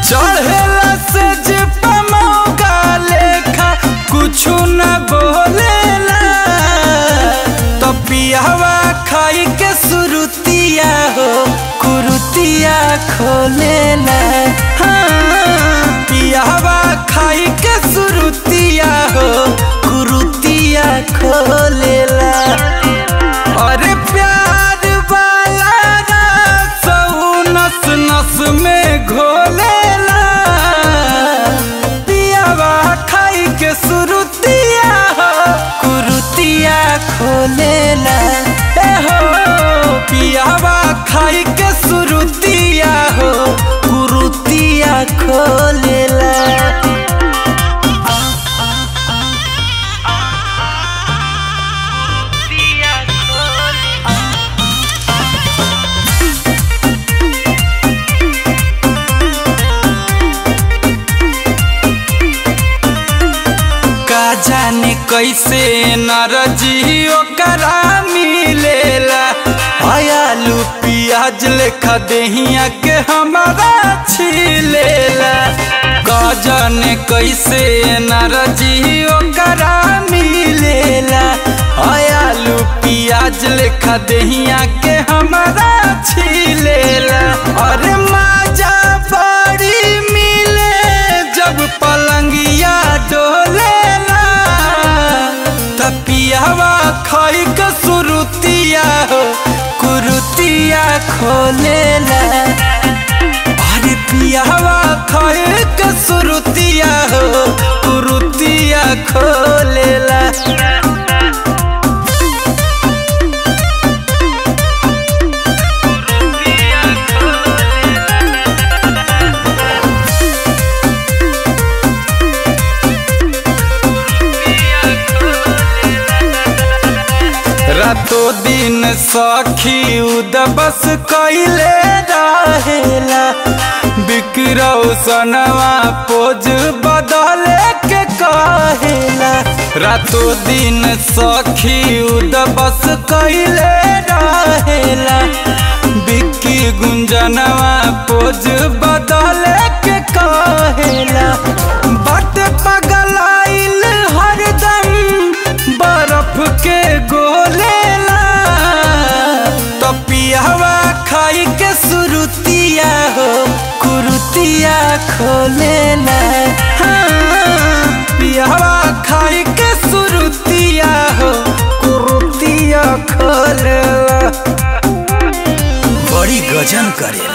चढ़ेला से जिप मौका लेखा कुछु न बोलेला तो पियावा खाई के सुरुतिया हो कुरुतिया खोलेला हाँ, पियावा खाई के सुरुतिया हो कुरुतिया खोलेला अरे प्यार वाला रस नस नस में घोलेला पियावा खाई के सुरुतिया हो कुरुतिया खोलेला ए हो पियावा खाई के सुरुतिया हो कुरुतिया खोलेला का जाने कैसे नरजी ओकरा मिलेला आलू पियाज लेखा देहिया के हमारा छिलेला का जाने कैसे नरजी ओकरा मिलेला आलू पियाज लेखा देहिया के हमारा छिलेला अरे माजा बड़ी मिले जब पलंगिया डोलेला तपियावा खाई के सुरुतिया हो कुरुतिया खोलेला अरे पियावा खाई के सुरुतिया हो कुरुतिया खोलेला रातो दिन सखी उदबस कैले रहेला बिकरौ सनवा पोज बदले के कहेला रातो दिन सखी उदबस कैले रहेला बिक्की गुंजनवा पोज बदले के कहेला बट पगलाइल हरदम बर्फ के गोलेला तो पियावा खाई के सुरुतिया हो कुरुतिया खोलेला हाँ, पियावा खाई के सुरुतिया हो कुरुतिया खोलेला बड़ी गजन करे